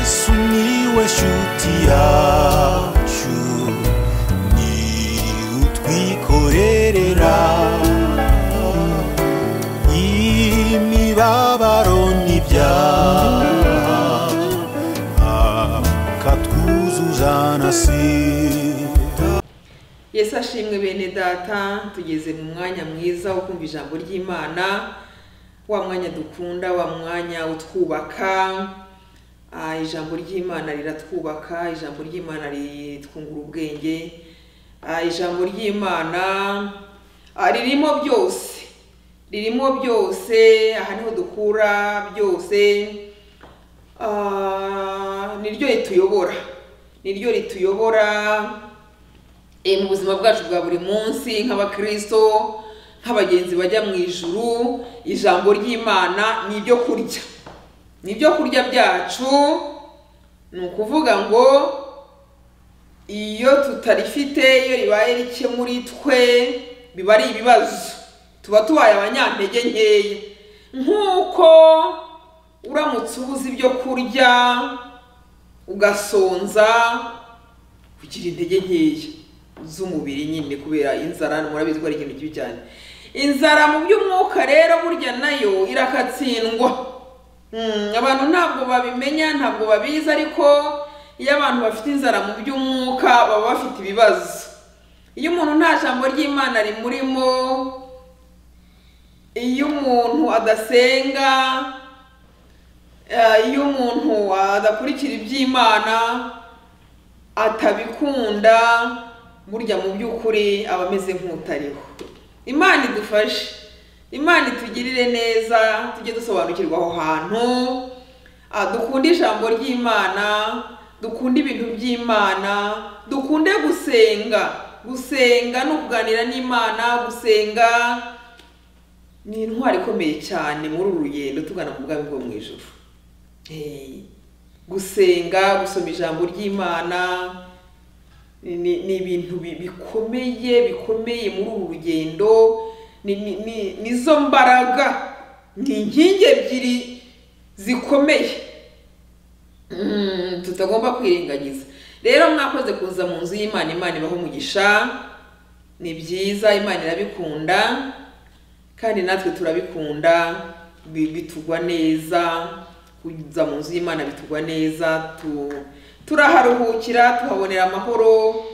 Sumiłeś utiaciu Ni utwikorerera Imibabaro n'ibyaha Akatwuzuzanasira yesu ashimwe bene data tugeze mu mwanya mwiza wo kumva ijambo ry'imana wa mwanya dukunda wa mwanya utwubaka Ah, ijambo ry'imana riratwubaka ijambo ry'imana ritwungura ubwenge Ah, ijambo ry'imana ah, ririmo byose ririmo byose aha niho dukura byose Ah, niryo rituyobora niryo rituyobora Eh, mu buzima bwacu bwa buri munsi nk'abakristo nk'abagenzi bajya mu ijuru ijambo ry'imana ni ibyo kurya ni ibyo kurya byacu ni ukuvuga ngo iyo tutarifite iyo ribaye rike muri twe biba ari ibibazo tuba tubaye abanyantege nkeya nk'uko uramutse ubuze ibyo kurya ugasonza kugira intege nkeya z'umubiri nyine kubera inzara murabizi ko ari ikintu kibi cyane inzara mu by'umwuka rero burya nayo irakatsindwa Mm, abantu ntabwo babimenya ntabwo babizi ariko iyo abantu bafite inzara mu by'umwuka baba bafite ibibazo iyo umuntu nta jambo ry'imana rimurimo iyo umuntu adasenga eh, iyo umuntu adakurikira iby'imana atabikunda burya mu by'ukuri aba ameze nk'utariho imana idufashe imana itugirire neza tujye dusobanukirwa aho hantu Ah, dukunde ijambo ry'imana dukunde ibintu by'imana dukunde gusenga gusenga no kuganira n'imana gusenga ni intwari ikomeye cyane muri uru rugendo tugana mu bwami bwo mu ijuru Eh, gusenga gusoma ijambo ry'imana ni ni- ni ibintu bi- bikomeye bikomeye muri uru rugendo ni- ni- ni- nizo mbaraga ni inkingi ebyiri zikomeye Mm, tutagomba kwirengagiza rero mwakoze kuza mu nzu y'imana imana ibaho umugisha ni byiza imana irabikunda kandi natwe turabikunda bi- bitugwa neza kuza mu nzu y'imana bitugwa neza tu, turaharuhukira tuhabonera amahoro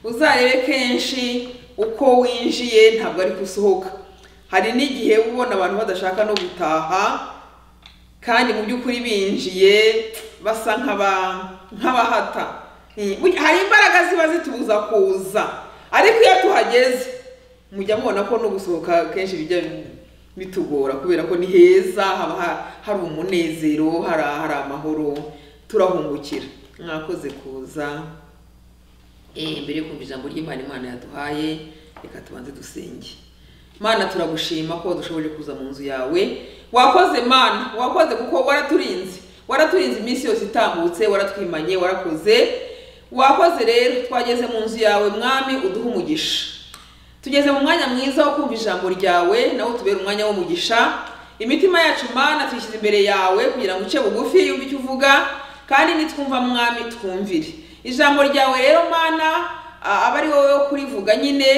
uzarebe kenshi uko winjiye ntabwo ari gusohoka hari n'igihe uba ubona abantu badashaka no gutaha kandi mu by'ukuri binjiye basa nk'aba- nk'abahata Mm, burya hari imbaraga ziba zitubuza kuza ariko iyo tuhageze mujya mubona ko no gusohoka kenshi bijya bitugora kubera ko ni heza haba ha- hari umunezero hari hari amahoro turahungukira mwakoze kuza Eh, mbere yo kumva ijambo ry'imana imana yaduhaye reka tubanze dusenge mana turagushima ko dushoboje kuza mu nzu yawe wakoze mana wakoze kuko waraturinze waraturinze iminsi yose itambutse waratwimanye warakoze wakoze rero twageze mu nzu yawe mwami uduhe umugisha tugeze mu mwanya mwiza wo kumva ijambo ryawe nawe utubera umwanya w'umugisha imitima yacu mana tuyishyize imbere yawe kugira ngo uce bugufi yumve icyo uvuga kandi nitwumva mwami twumvire ijambo ryawe rero mana a- aba ari wowe wo kurivuga nyine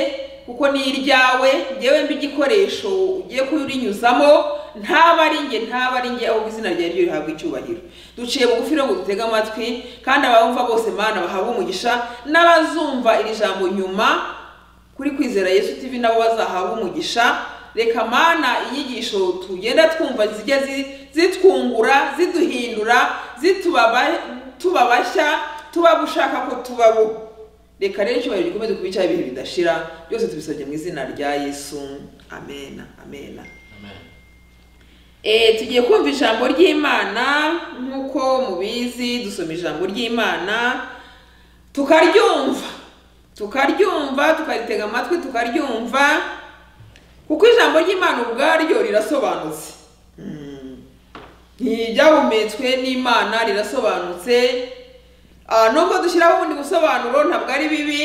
kuko ni iryawe ngewe mba igikoresho ugiye kurinyuzamo ntaba ari njye ntaba ari njye ahubwo izina ryawe ryo rihabwa icyubahiro duciye bugufi rero ngo dutege amatwi kandi abawumva bose mana bahabwe umugisha n'abazumva iri jambo nyuma kuri kwizera yesu tv nabo bazahabwa umugisha reka mana inyigisho tugenda twumva zijya zi- zitwungura ziduhindura zitubaba tubabashya tuba ushaka ko tubabo reka rero icyubahiro gikomeze kuba icyaha ibihe bidashira byose tubisabye mu izina rya yesu amena amena Eh, tugiye kumva ijambo ry'imana nk'uko mubizi dusoma ijambo ry'imana tukaryumva tukaryumva tukaritega amatwi tukaryumva kuko ijambo ry'imana ubwaryo rirasobanutse Mm. ntiryahumetswe n'imana rirasobanutse Ah, nubwo dushyiraho ubundi busobanuro ntabwo ari bibi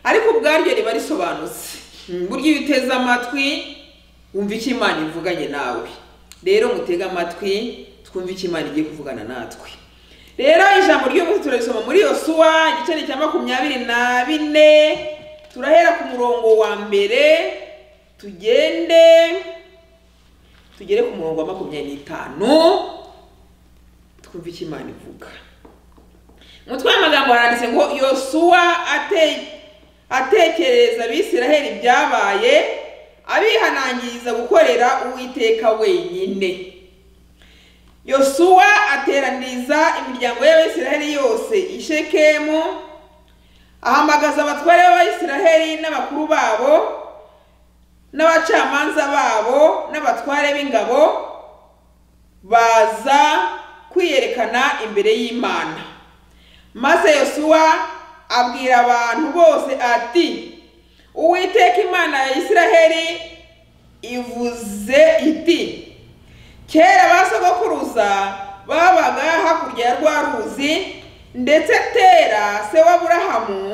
ariko ubwaryo riba risobanutse Mm, burya iyo uteze amatwi wumva icyo imana ivuganye nawe rero mutege amatwi twumve icyo imana igiye kuvugana natwe rero ijambo ry'umunsi turarisoma muri yosuwa igice ni cya makumyabiri na bine turahera ku murongo wa mbere tugende tugere ku murongo wa makumyabiri n'itanu twumve icyo imana ivuga umutwe w'amagambo haranditse ngo yosuwa ate- atekerereza abisiraheli ibyabaye abihanangiriza gukorera uwiteka wenyine yosuwa ateraniriza imiryango y'abayisiraheli yose i shekemu ahamagaza abatware b'abayisiraheli n'abakuru babo n'abacamanza babo n'abatware b'ingabo baza kwiyerekana imbere y'imana maze yosuwa abwira abantu bose ati uwiteka imana ya isiraheli ivuze iti kera ba sogokuruza babaga hakurya ya rwa ruzi ndetse tera se wa aburahamu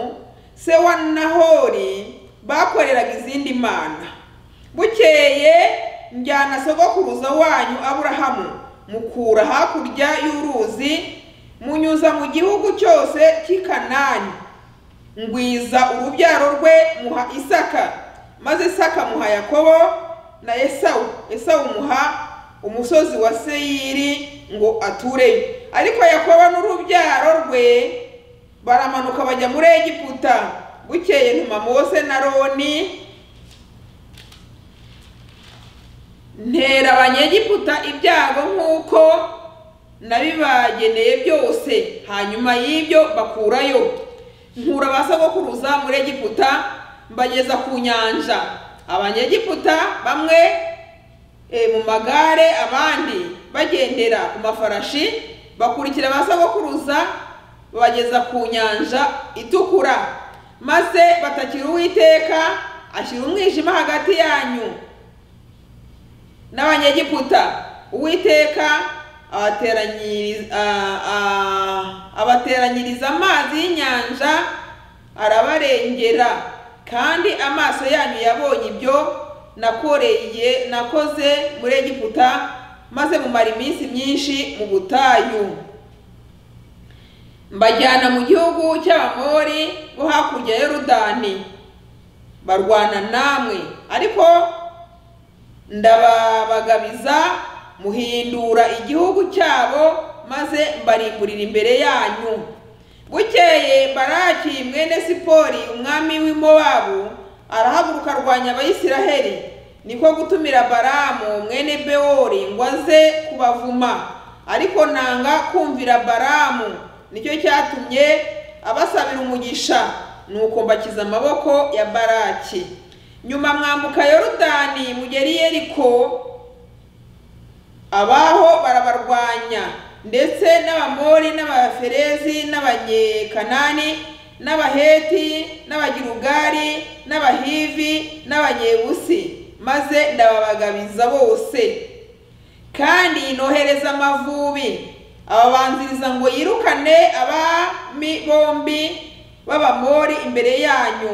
se wa nahori bakoreraga izindi mana bukeye njyana sogokuruza wanyu aburahamu mukura hakurya y'uruzi munyuza mu gihugu cyose cy'i kanani ngwiza urubyaro rwe muha isaka maze isaka muha yakobo na esawu esawu muha umusozi wa seyiri ngo atureyo ariko yakobo n'urubyaro rwe baramanuka bajya muri egiputa bukeye ntuma mose na roni ntera abanyegiputa ibyago nk'uko nabibageneye byose hanyuma y'ibyo bakurayo nkura ba sogokuruza muri egiputa mbageza ku nyanja abanyegiputa bamwe eh, mu magare abandi bagendera ku mafarashi bakurikira ba sogokuruza babageza ku nyanja itukura maze batakira uwiteka ashyira umwijima hagati yanyu n'abanyegiputa uwiteka abateranyiriza a- a- abateranyiriza amazi y'inyanja arabarengera kandi amaso yanyu yabonye ibyo nakoreye nakoze muri egiputa maze mumara iminsi myinshi mu butayu mbajyana mu gihugu cy'abamori bo hakurya ya yorudani barwana namwe ariko ndababagabiza muhindura igihugu cyabo maze mbarimburira imbere yanyu bukeye baraki mwene sipori umwami w'imowabu arahaguruka arwanya abayisiraheli niko gutumira baramu mwene bewori ngo aze kubavuma ariko nanga kumvira baramu nicyo cyatumye abasabira umugisha nuko mbakiza amaboko ya baraki nyuma mwambuka yorudani mugera i yeriko abaho barabarwanya ndetse n'abamori n'abaferezi n'abanyekanani n'abaheti n'abagirugari n'abahivi n'abanyebusi maze ndababagabiza bose kandi nohereza amavubi ababanziriza ngo yirukane abami bombi b'abamori imbere yanyu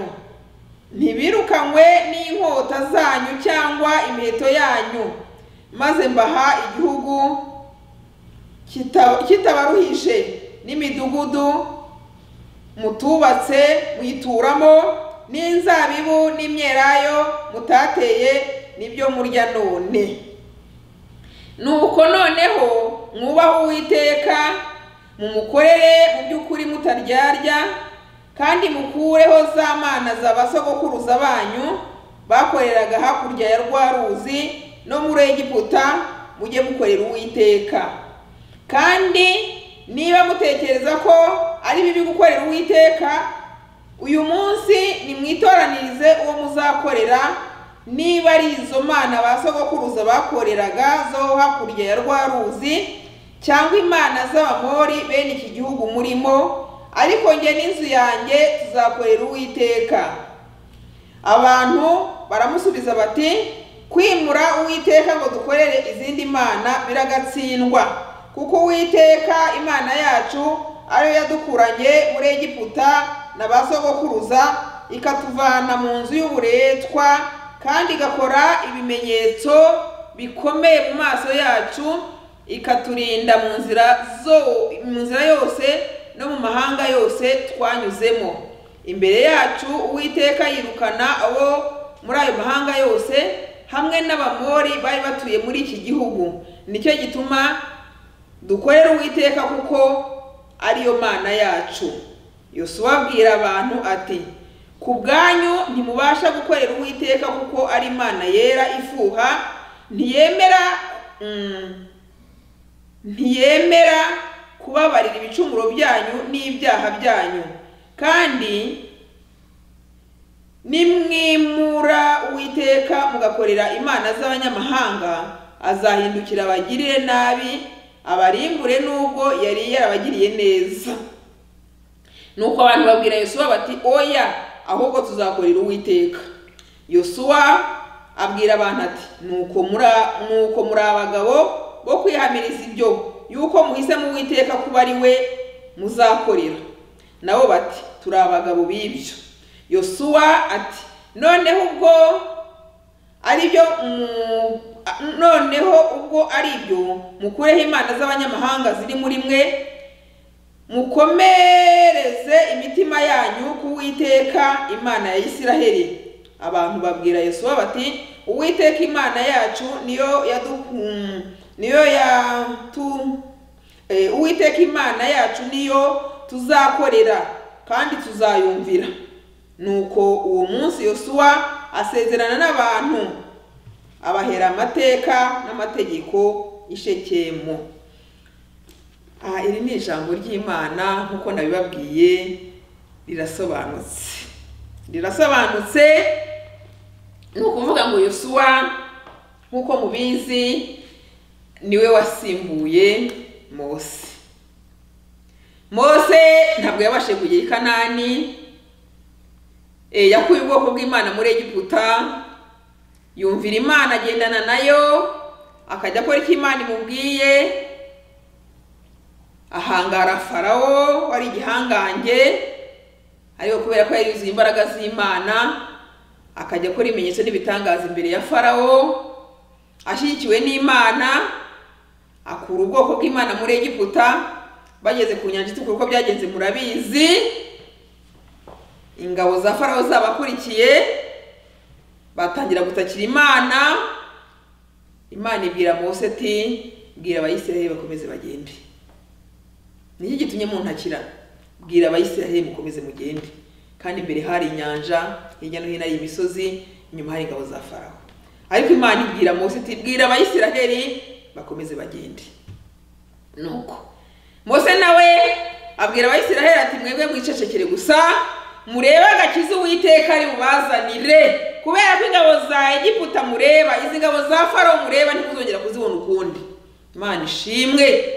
ntibirukanywe n'inkota zanyu cyangwa imiheto yanyu maze mbaha igihugu kita- kitabaruhije n'imidugudu mutubatse muyituramo n'inzabibu n'imyelayo mutateye nibyo murya none nuko noneho mwubahe uwiteka mumukorere mu by'ukuri mutaryarya kandi mukureho za mana za basogokuruza banyu bakoreraga hakurya ya rwa ruzi no muri egiputa mujye mukorera uwiteka kandi niba mutekereza ko ari bibi gukorera uwiteka uyu munsi nimwitoranirize uwo muzakorera niba ari izo mana ba sogokuruza bakoreraga zo hakurya ya rwa ruzi cyangwa imana z'abamori bene iki gihugu murimo ariko njye n'inzu yanjye tuzakorera uwiteka abantu baramusubiza bati kwimura uwiteka ngo dukorere izindi mana biragatsindwa kuko uwiteka imana yacu ariyo yadukuranye muri egiputa na ba sogokuruza ikatuvana mu nzu y'uburetwa kandi igakora ibimenyetso bikomeye mu maso yacu ikaturinda mu nzira zo mu nzira yose no mu mahanga yose twanyuzemo imbere yacu uwiteka yirukana abo muri ayo mahanga yose hamwe n'abamori bari batuye muri iki gihugu nicyo gituma dukorera uwiteka kuko ariyo mana yacu yosuwa abwira abantu ati ku bwanyu ntimubasha gukorera uwiteka kuko ari imana yera ifuha ntiyemera mm, ntiyemera kubabarira ibicumuro byanyu n'ibyaha byanyu kandi nimwimura uwiteka mugakorera imana z'abanyamahanga azahindukira abagirire nabi abarimbure n'ubwo yari yarabagiriye neza nuko abantu babwira yosuwa bati oya ahubwo tuzakorera uwiteka yosuwa abwira abantu ati nuko muri nuko muri abagabo bo kwihamiriza ibyo yuko muhisemo uwiteka kuba ari we muzakorera nabo bati turi abagabo b'ibyo yosuwa ati noneho ubwo aribyo mu- a- noneho ubwo ari ibyo mukureho imana z'abanyamahanga ziri muri mwe mukomereze imitima yanyu ku Uwiteka imana ya Isiraheli abantu babwira Yesuwa bati Uwiteka imana yacu niyo yadukun niyo yatu eh, Uwiteka imana yacu niyo tuzakorera kandi tuzayumvira nuko uwo munsi Yosuwa asezerana n'abantu abahera amateka n'amategeko i Shekemu aha iri ni ijambo ry'imana nk'uko nabibabwiye rirasobanutse rirasobanutse ni ukuvuga ngo yosuwa nk'uko mubizi niwe wasimbuye mose mose ntabwo yabashije kugera i kanani Eh, yakuye ubwoko bw'imana muri egiputa yumvira imana agendana nayo akajya akora icyo imana imubwiye ahangara farawo wari igihangange ariko kubera ko yari yuzuye imbaraga z'imana akajya akora ibimenyetso n'ibitangaza imbere ya farawo ashyigikiwe n'imana akura ubwoko bw'imana muri egiputa bageze ku nyanja itukura uko byagenze murabizi ingabo za farawo zabakurikiye batangira gutakira imana imana ibwira mose ati bwira abayisiraheli bakomeze bagende nicyo gitumye muntakira bwira abayisiraheli mukomeze mugende kandi imbere hari inyanja hirya no hino hari imisozi inyuma hari ingabo za farawo ariko imana ibwira mose iti bwira abayisiraheli bakomeze bagende nuko mose nawe abwira abayisiraheli ati mwebwe mwicecekere gusa murebe agakiza uwiteka ari bubazanire kubera ko ingabo za egiputa mureba izi ngabo za farawo mureba ntimuzongera kuzibona ukundi imana ishimwe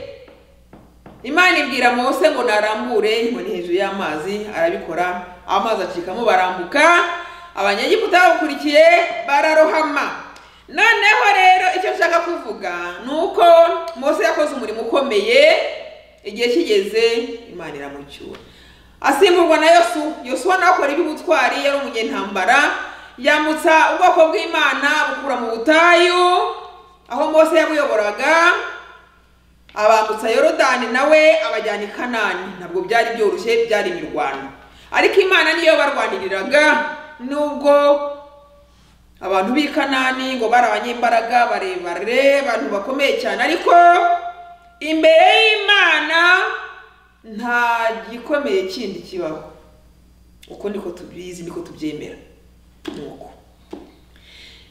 imana ibwira mose ngo narambure inkoni hejuru y'amazi arabikora amazi acikamo barambuka abanyegiputa babakurikiye bararohama noneho rero icyo nshaka kuvuga ni uko mose yakoze umurimo ukomeye igihe kigeze imana iramucyura asimburwa na yosu yosuwa nawe akora iby'ubutwari yari umunyentambara yambutsa ubwoko bw'imana bukura mu butayu aho mose yabuyoboraga abambutsa yorodani nawe abajyana i kanani ntabwo byari byoroshye byari imirwano ariko imana niyo barwaniriraga nubwo abantu b'i kanani ngo bari abanyembaraga barebare abantu bakomeye cyane ariko imbere y'imana nta gikomeye kindi kibaho uko niko tubizi niko tubyemera nuko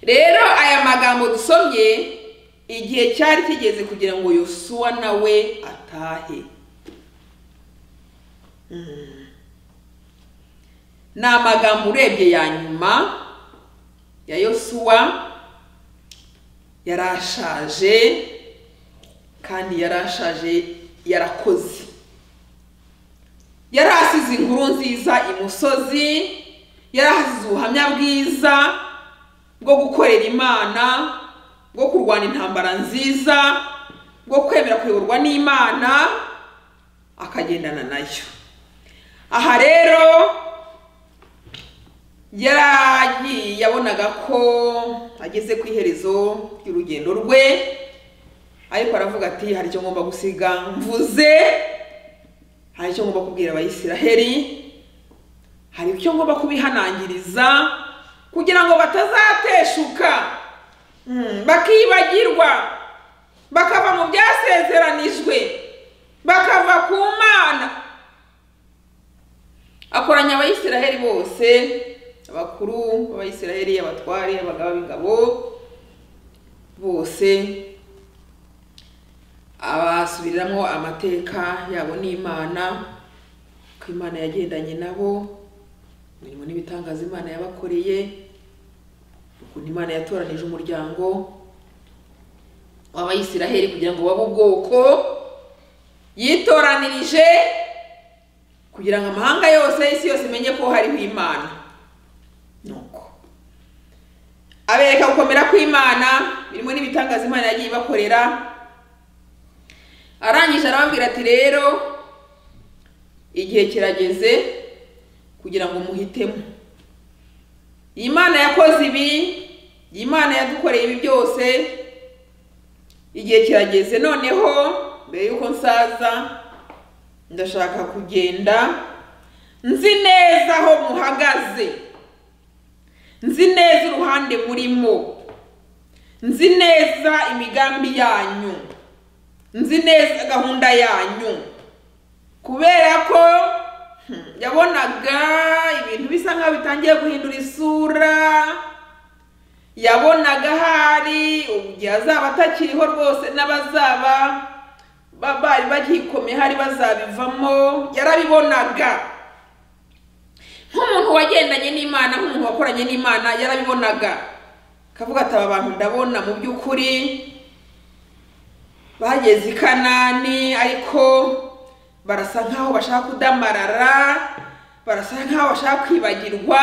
rero aya magambo dusomye igihe cyari kigeze kugira ngo yosuwa nawe atahe Mm. ni amagambo urebye ya nyuma ya yosuwa yarashaje kandi yarashaje yarakoze yari asize inkuru nziza imusozi yari asize ubuhamya bwiza bwo gukorera imana bwo kurwana intambara nziza bwo kwemera kuyoborwa n'imana akagendana nayo aha rero yaragiye yabonaga ko ageze ku iherezo ry'urugendo rwe ariko aravuga ati hari icyo ngomba gusiga mvuze hari icyo ngomba kubwira abayisiraheli hari icyo ngomba kubihanangiriza kugira ngo batazateshuka Mm, bakibagirwa bakava mu byasezeranijwe bakava ku mana akoranya abayisiraheli bose abakuru b'abayisiraheli abatware abagaba b'ingabo bose abasubiriramo amateka yabo n'imana ko imana yagendanye nabo imirimo n'ibitangaza imana yabakoreye ukuntu imana yatoranije umuryango w'abayisiraheli kugira ngo babe ubwoko yitoranirije kugira ngo amahanga yose isi yose imenye ko hariho imana nuko abereka gukomera kw'imana birimo n'ibitangaza imana yagiye ibakorera arangije arababwira ati rero igihe kirageze kugira ngo muhitemo iyi mana yakoze ibi iyi mana yadukoreye ibi byose igihe kirageze noneho mbere y'uko nsaza ndashaka kugenda nzi neza aho muhagaze nzi neza uruhande murimo nzi neza imigambi yanyu nzi neza gahunda yanyu kubera ko hmm, yabonaga ibintu bisa nkaho bitangiye guhindura isura yabonaga hari igihe azaba atakiriho rwose n'abazaba bari bagikomeye hari bazabivamo yarabibonaga nk'umuntu wagendanye n'imana nk'umuntu wakoranye n'imana yarabibonaga akavuga ati aba bantu ndabona mu by'ukuri bageze i kanani ariko barasa nk'aho bashaka kudamarara barasa nk'aho bashaka kwibagirwa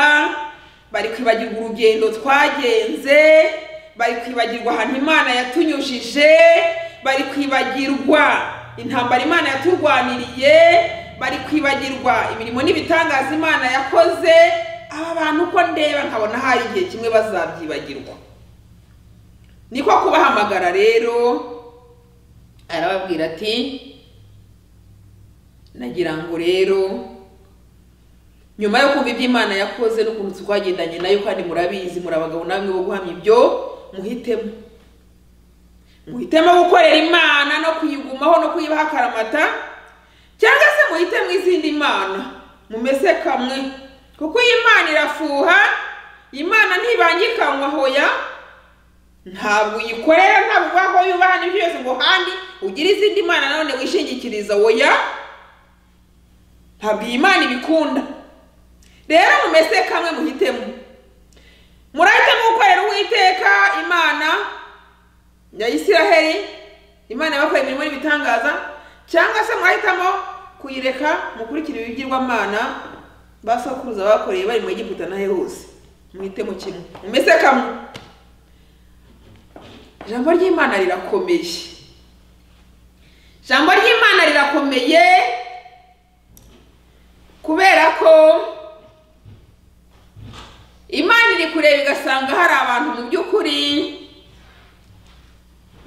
bari kwibagirwa urugendo twagenze bari kwibagirwa ahantu imana yatunyujije bari kwibagirwa intambara imana yaturwaniriye bari kwibagirwa imirimo n'ibitangaza imana yakoze aba bantu uko ndeba nkabona hari igihe kimwe bazabyibagirwa niko kubahamagara rero arababwira ati nagira ngo rero nyuma yo kumva ibyo imana yakoze n'ukuntu twagendanye nayo kandi murabizi muri abagabo namwe bo guhamya ibyo muhitemo muhitemo gukorera imana no kuyigumaho no kuyibaha akaramata cyangwa se muhite mu izindi mana mumese kamwe kuko iyi mana irafuha imana ntibangikanywa hoya ntabwo uyikorera ntabwo uvuga ko yubaha n'ibyo byose ngo kandi ugire izindi mana nanone wishingikiriza oya ntabwo iyi mana ibikunda rero mumese kamwe muhitemo murahitamo gukorera uwiteka imana ya isiraheli imana yabakoreye imirimo n'ibitangaza cyangwa se mwahitamo kuyireka mukurikira ibigirwamana basokuruza bakoreye bari mu egiputa nahe hose muhitemo kimwe mumese kamwe ijambo ry'imana rirakomeye ijambo ry'imana rirakomeye kubera ko imana iri kureba igasanga hari abantu mu by'ukuri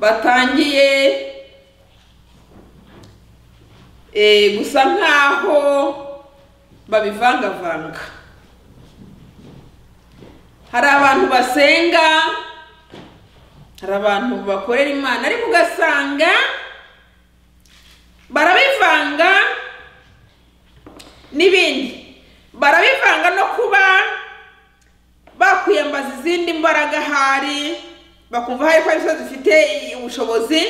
batangiye eh, gusa nk'aho babivangavanga hari abantu basenga hari abantu bakorera imana ariko ugasanga barabivanga n'ibindi barabivanga no kuba bakwiyambaza izindi mbaraga hari bakumva hari ko arizo zifite ubushobozi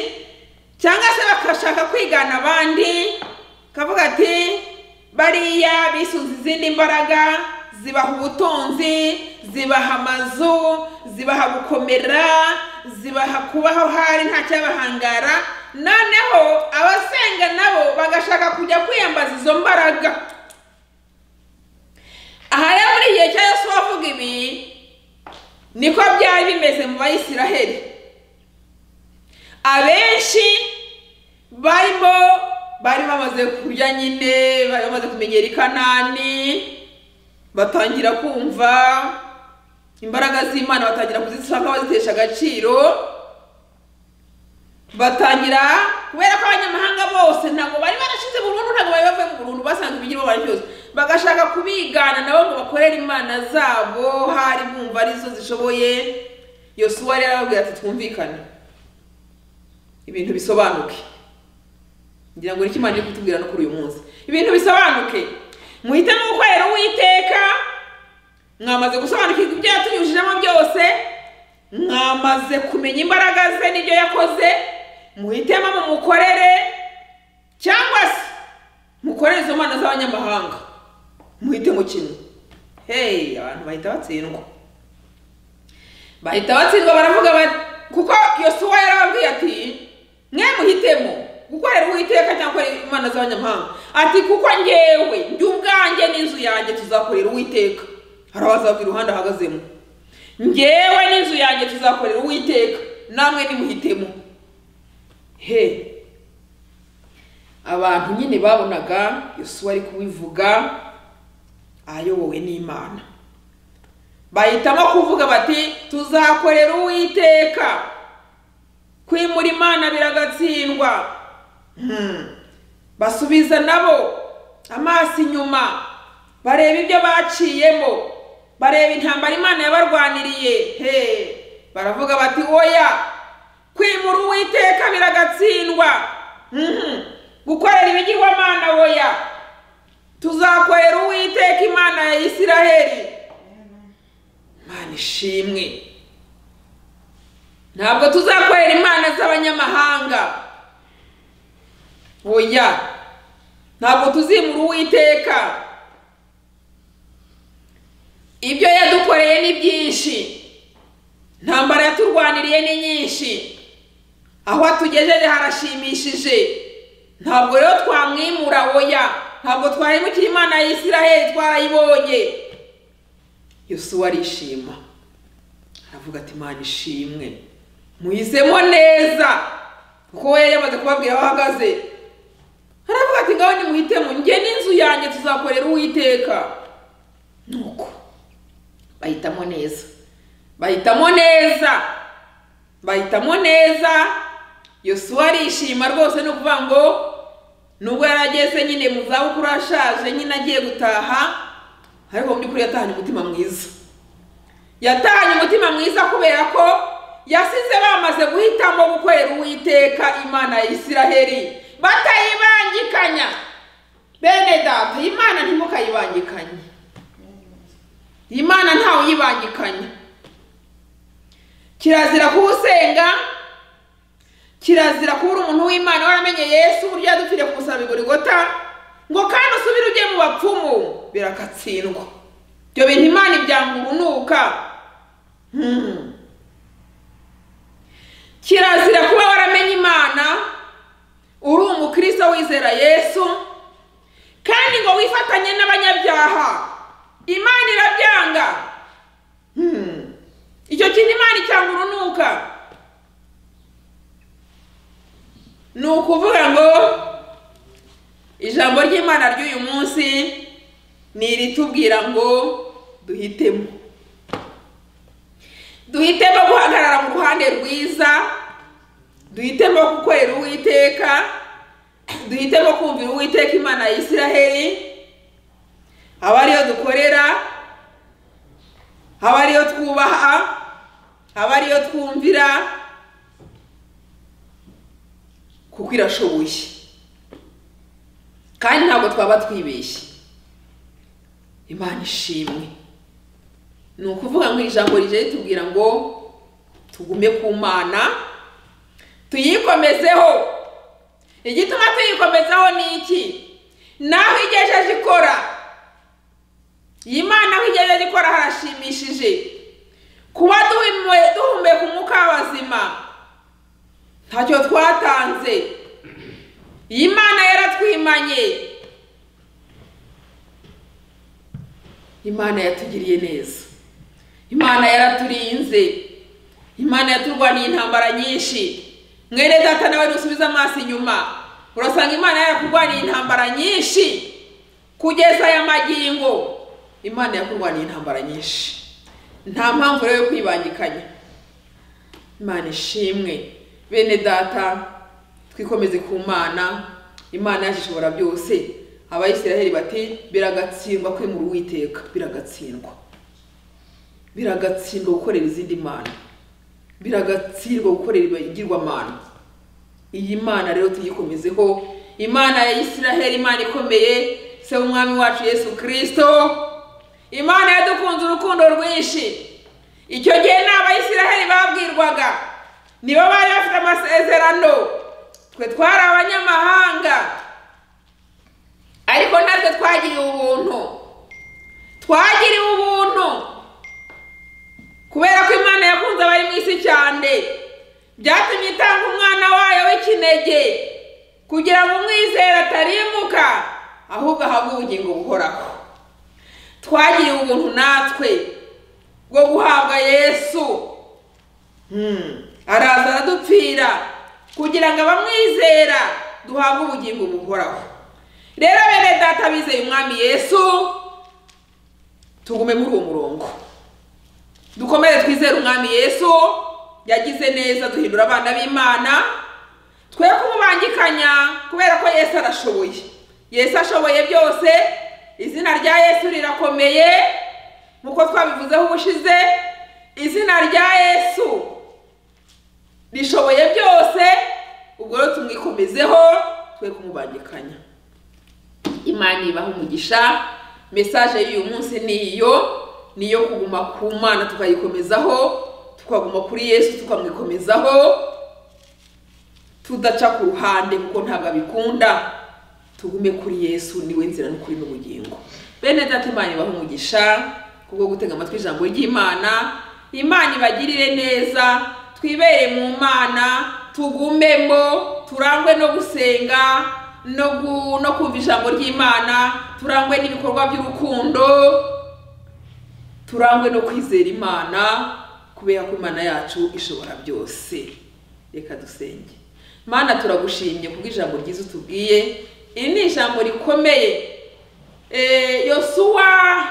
cyangwa se bagashaka kwigana abandi bakavuga ati bariya bisunze izindi mbaraga zibaha ubutunzi zibaha amazu zibaha gukomera zibaha kubaho hari nta cyabahangara noneho abasenga nabo bagashaka kujya kwiyambaza izo mbaraga aha rero muri igihe cya yesu wavuga ibi niko byari bimeze mu bayisiraheli abenshi barimo bari bamaze kurya nyine bari bamaze kumenyera i kanani batangira kumva imbaraga z'imana batangira kuzisaba nk'abazitesha agaciro batangira kubera ko abanyamahanga bose ntabwo bari barashize burundu ntabwo bari bavuye mu burundu basanzwe ibigirwa bari byose bagashaka kubigana nabo ngo bakorere imana zabo hari bumva arizo zishoboye yosuwa rero arababwira ati twumvikane ibintu bisobanuke ngira ngo nicyo imana iri kutubwira no kuri uyu munsi ibintu bisobanuke muhitemo gukorera uwiteka mwamaze gusobanukirwa ibyo yatunyujijemo byose mwamaze kumenya imbaraga ze n'ibyo yakoze muhitemo mumukorere cyangwa se mukorere izo mana z'abanyamahanga muhitemo kimwe heyi abantu bahita batsindwa bahita batsindwa baravuga bati kuko yosuwa yarababwiye ati mwe muhitemo gukorera uwiteka cyangwa gukorera imana z'abanyamahanga ati kuko ngewe njye ubwanjye n'inzu yanjye tuzakorera uwiteka hari abazavuga iruhande ahagazemo ngewe n'inzu yanjye tuzakorera uwiteka namwe nimuhitemo he abantu nyine babonaga yosuwa ari kubivuga ayobowe n'imana bahitamo kuvuga bati tuzakorera uwiteka kwimura imana biragatsindwa Hmm. basubiza nabo amaso inyuma bareba ibyo baciyemo bareba intambara imana yabarwaniriye he baravuga bati oya kwimura uwiteka biragatsindwa Mhm. gukorera ibigirwamana oya tuzakorera uwiteka imana ya isiraheli imana ishimwe ntabwo tuzakorera imana z'abanyamahanga oya ntabwo tuzimura uwiteka ibyo yadukoreye ni byinshi ntambara yaturwaniriye ni nyinshi aho atugejeje harashimishije ntabwo rero twamwimura oya ntabwo twahemukira imana ya isiraheli twarayibonye yosuwa arishima aravuga ati imana ishimwe muhisemo neza kuko we yari yamaze kubabwira aho ahagaze haravuga ati ngaho nimuhitemo njye n'inzu yanjye tuzakorera uwiteka nuko bahitamo neza bahitamo neza bahitamo neza yosuwa arishima rwose ni ukuvuga ngo nubwo yari ageze nyine mu zabukuru ashaje nyine agiye gutaha ariko mu by'ukuri yatahanye umutima mwiza yatahanye umutima mwiza kubera ko yasize bamaze guhitamo gukorera uwiteka imana ya isiraheli batayibangikanya bene data imana ntimukayibangikanye imana ntawe uyibangikanya kirazira kuba usenga kirazira kuba uri umuntu w'imana waramenye yesu uburyo yadupfiriye ku musaraba igorigota ngo kandi usubire ujye mu bapfumu birakatsindwa ibyo bintu imana ibyanga urunuka Hmm. kirazira kuba waramenye imana uri umukristo wizera yesu kandi ngo wifatanye n'abanyabyaha imana irabyanga Hmm. icyo kintu imana icyanga urunuka ni ukuvuga ngo ijambo ry'imana ry'uyu munsi ni iritubwira ngo duhitemo duhitemo guhagarara mu ruhande rwiza duhitemo gukorera uwiteka duhitemo kumvira uwiteka imana ya isiraheli aba ariyo dukorera aba ariyo twubaha aba ariyo twumvira kuko irashoboye kandi ntabwo twaba twibeshye imana ishimwe ni ukuvuga ngo iri jambo rije ritubwira ngo tugume ku mana tuyikomezeho igituma tuyikomezaho ni iki naho igejeje ikora iyi mana aho igejeje ikora harashimishije kuba duhumwe- duhumeka umwuka w'abazima ntacyo twatanze iyi mana yaratwimanye imana yatugiriye neza imana yaraturinze imana yaturwaniye intambara nyinshi mwene data nawe dusubize amaso inyuma urasanga imana yarakurwaniye intambara nyinshi kugeza aya magingo imana yakurwaniye intambara nyinshi nta mpamvu rero yo kwibangikanya imana ishimwe bene data twikomeze ku mana imana yacu ishobora byose abayisiraheli bati biragatsindwa kwimura uwiteka biragatsindwa biragatsindwa gukorera izindi mana biragatsindwa gukorera ibigirwamana iyi mana rero tuyikomezeho imana ya isiraheli imana ikomeye se w'umwami wacu yesu kirisito imana yadukunze urukundo rwinshi icyo gihe ni abayisiraheli babwirwaga nibo bari bafite amasezerano twe twari abanyamahanga ariko natwe twagiriwe ubuntu twagiriwe ubuntu kubera ko imana yakunze abari mu isi cyane byatumye itanga umwana wayo w'ikinege kugira ngo umwizere atarimuka ahubwo ahabwe ubugingo buhoraho twagiriwe ubuntu natwe bwo guhabwa yesu Hmm. araza aradupfira kugira ngo abamwizera duhabwe ubugingo buhoraho rero bene data bizeye umwami yesu tugume muri uwo murongo dukomere twizere umwami yesu yagize neza duhindura abana b'imana twe kumubangikanya kubera ko yesu arashoboye yesu ashoboye byose izina rya yesu rirakomeye nk'uko twabivuzeho ubushize izina rya yesu rishoboye byose ubwo rero tumwikomezeho twe kumubangikanya imana ibaha umugisha mesaje y'uyu munsi ni iyo ni iyo kuguma ku mana tukayikomezaho tukaguma kuri yesu tukamwikomezaho tudaca ku ruhande kuko ntabwo abikunda tugume kuri yesu niwe nzira n'ukuri n'ubugingo bene data imana ibaha umugisha kubwo gutega amatwi ijambo ry'imana imana ibagirire neza twibere mu mana tugumemo turangwe no gusenga no gu- no kumva ijambo ry'imana turangwe n'ibikorwa by'urukundo turangwe no kwizera imana kubera ko imana yacu ishobora byose reka dusenge mana turagushimye kubw'ijambo ryiza utubwiye iri ni ijambo rikomeye Eh, yosuwa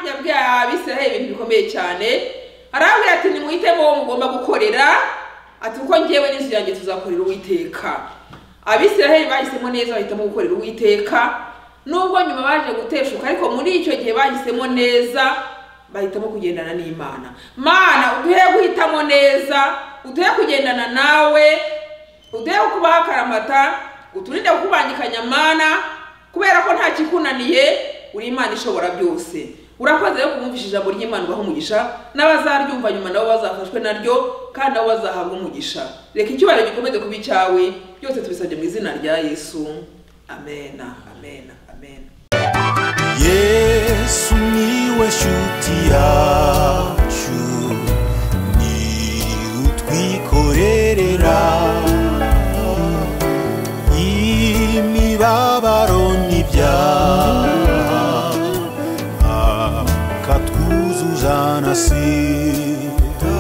yabwiye abisiraheli ibintu bikomeye cyane arabwira ati nimwitemo uwo mugomba gukorera ati kuko ngewe n'inzu yanjye tuzakorera uwiteka abisiraheli bahisemo neza bahitamo gukorera uwiteka nubwo nyuma baje guteshuka ariko muri icyo gihe bahisemo neza bahitamo kugendana n'imana mana uduhe guhitamo neza uduhe kugendana nawe uduhe kubaho akaramata uturinde kukubangikanya mana kubera ko nta kikunaniye uri imana ishobora byose urakoze rero kumwumvisha ijambo ry'imana ubaha umugisha n'abazaryumva nyuma nabo bazafashwe naryo kandi nabo bazahabwa umugisha reka icyubahiro gikomeze kuba icyawe byose tubisabye mu izina rya yesu amena amena amena yesu niwe shuti yawe